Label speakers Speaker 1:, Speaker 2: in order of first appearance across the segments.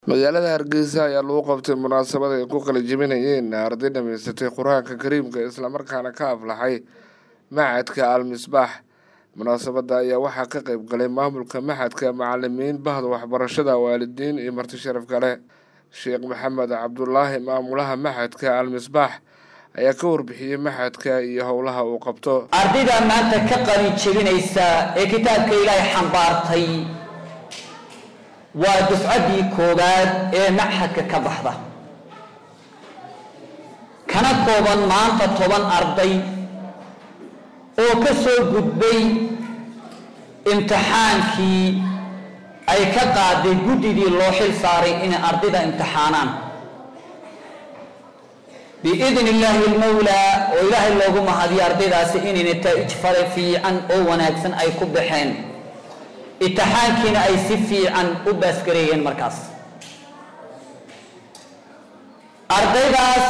Speaker 1: magaalada hargeysa ayaa lagu qabtay munaasabad ay ku qalijibinayeen arday dhamaysatay qur-aanka kariimka islamarkaana ka aflaxay maxadka al misbaax munaasabada ayaa waxaa ka qeyb galay maamulka maxadka macalimiin bahda waxbarashada waalidiin iyo marti sharaf kale sheekh maxamed cabdulaahi maamulaha maxadka al misbaax ayaa ka warbixiyey maxadka iyo howlaha uu qabto
Speaker 2: ardayda maanta ka qalin jebinaysa ee kitaabka ilaahay xambaartay waa dufcaddii koowaad ee maxadka ka baxda kana kooban maanta toban arday oo ka soo gudbay imtixaankii ay ka qaaday guddidii loo xil saaray inay ardayda imtixaanaan biidn illaahi almawlaa oo ilaahay loogu mahadiyo ardaydaasi inay nataa'ij fare fiican oo wanaagsan ay ku baxeen imtixaankiina ay si fiican u baasgareeyeen markaas ardaydaas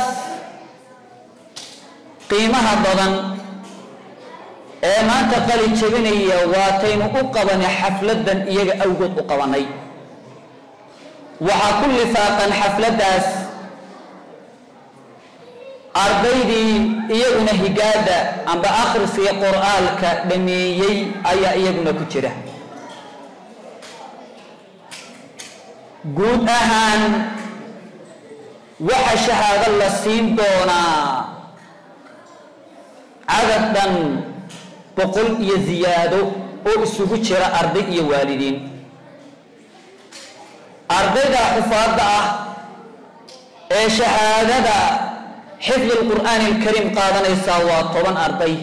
Speaker 2: qiimaha badan ee maanta qali jebinaya waataynu u qabanay xafladan iyaga awgood u qabanay waxaa ku lifaaqan xafladdaas ardaydii iyaguna higaada amba akhriska qur-aanka dhameeyey ayaa iyaguna ku jira guud ahaan waxa shahaado la siin doonaa cadad dhan boqol iyo ziyaado oo isugu jira arday iyo waalidiin ardayda xufaadda ah ee shahaadada xifdi lqur'aani alkariim qaadanaysaa waa toban arday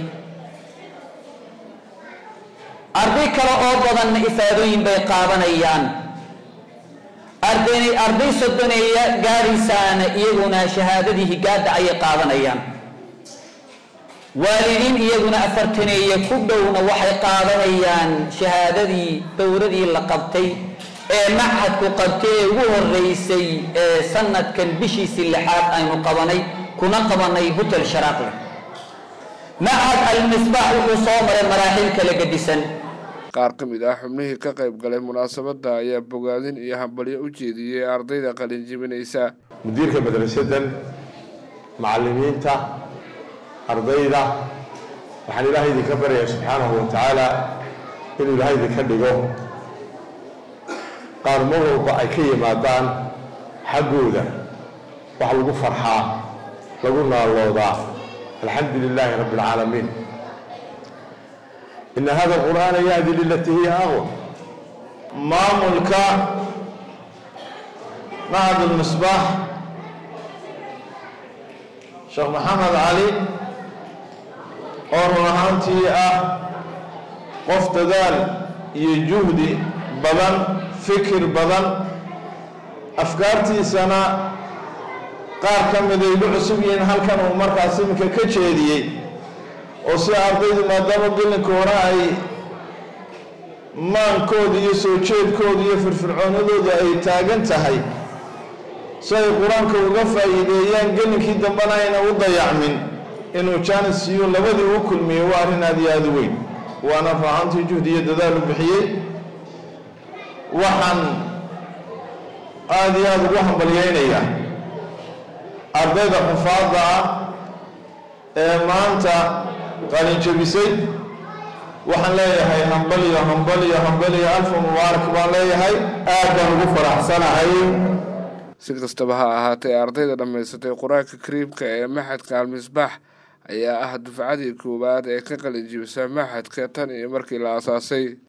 Speaker 2: arday kale oo badanna ifaadooyin bay qaadanayaan arday arday sodoneeya gaadhaysaana iyaguna shahaadadii higaada ayay qaadanayaan waalidiin iyaguna afartaneeye ku dhowna waxay qaadanayaan shahaadadii dowradii la qabtay ee machadku qabtay ee ugu horeysay ee sanadkan bishiisii lixaad aynu qabanay kuna qabanay hotel sharaaqle machad almisbaax wuxuu soo maray maraaxiil kala gedisan
Speaker 1: qaar ka mid ah xubnihii ka qayb galay munaasabada ayaa bogaadin iyo hambalyo u jeediyey ardayda qalin jibinaysa
Speaker 3: mudiirka madrasadan macalimiinta ardayda waxaan ilaahay idinka baryayaa subxaanahu wa tacaala inuu ilaahay idinka dhigo qaar mar walba ay ka yimaadaan xaggooda wax lagu farxaa lagu naaloodaa alxamdu lilaahi rabbi alcaalamiin ina hada qur'aana yahdi lilatii hiya aqwa maamulka macad almisbaax sheekh maxamed cali oo run ahaantii ah qof dadaal iyo juhdi badan fikir badan afkaartiisana qaar ka mid ay u cusub yihiin halkan uu markaas iminka ka jeediyey oo si ardaydu maadaama gelinka hore ay maankooda iyo soo jeedkooda iyo firfircoonadooda ay taagan tahay si ay qur-aanka uga faa'iideeyaan gelinkii dambena ayna u dayacmin inuu jaanis siiyo labadii u kulmiyey waa arrin aada iyo aada u weyn waana raacantii juhdi iyo dadaal u bixiyey waxaan aada iyo aada ugu hambalyeynayaa ardayda xufaadda ah ee maanta qalin jebisay waxaan leeyahay hambaliyo hambaliyo hambaliyo alfa mubaarak baan leeyahay aad baan ugu faraxsanahay
Speaker 1: si kastaba ha ahaatee ardayda dhammaysatay qur-aanka kariimka ee maxadka almisbaax ayaa ah dufcadii koowaad ee ka qalin jibisa maxadka tan iyo markii la aasaasay